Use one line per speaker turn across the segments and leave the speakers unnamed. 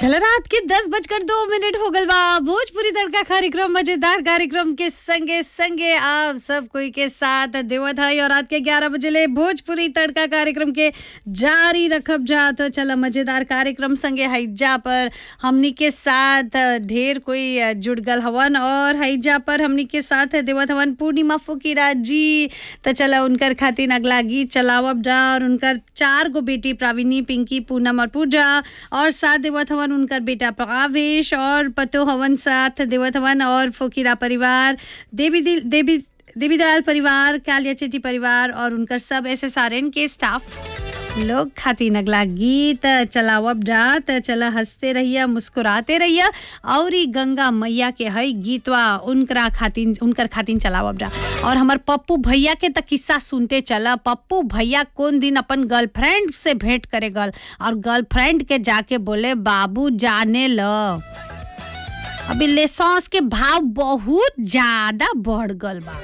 चल रात के दस बजकर दो मिनट हो गल बा भोजपुरी तड़का कार्यक्रम मजेदार कार्यक्रम के संगे संगे आप सब कोई के साथ देवत है और रात के ग्यारह बजे ले भोजपुरी तड़का कार्यक्रम के जारी रखब जा तो चल मजेदार कार्यक्रम संगे हैजा पर हमनी के साथ ढेर कोई जुड़ गल हवन और हैजा पर हमनी के साथ देवत हवन पूर्णिमा फुकीरा जी तो चला उनकर खातिर अगला गीत चलावब जा और उनकर चार गो बेटी प्राविनी पिंकी पूनम और पूजा और साथ देवत हवन उनकर बेटा प्रकावेश और पतो हवन साथ देवत हवन और फोकीरा परिवार देवी दिल देवी देवी दयाल परिवार कालिया चेटी परिवार और उनकर सब एस एस आर एन के स्टाफ लोग खातिर अगला गीत चलावब जात चला हंसते रहिया मुस्कुराते रहिया और ई गंगा मैया के हई गीतवा उनकरा खातिन उनकर खातिन चलावब जा और हमर पप्पू भैया के त किस्सा सुनते चला पप्पू भैया कौन दिन अपन गर्लफ्रेंड से भेंट करे गल और गर्लफ्रेंड के जाके बोले बाबू जाने ल अभी लेसॉस के भाव बहुत ज्यादा बढ़ गल बा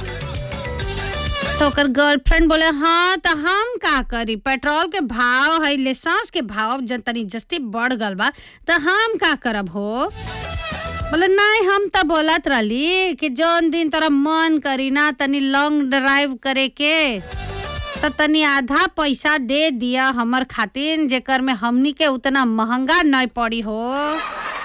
तो ओकर गर्लफ्रेंड बोले हाँ तो हम का करी पेट्रोल के भाव है लेसांस के भाव जन तनी जस्ती बढ़ गल बा तो हम का करब हो बोले नहीं हम तो बोलत रहली कि जौन दिन तोरा मन करी ना तनी लॉन्ग ड्राइव करे के तो तनी आधा पैसा दे दिया हमर खातिर जेकर में हमनी के उतना महंगा नहीं पड़ी हो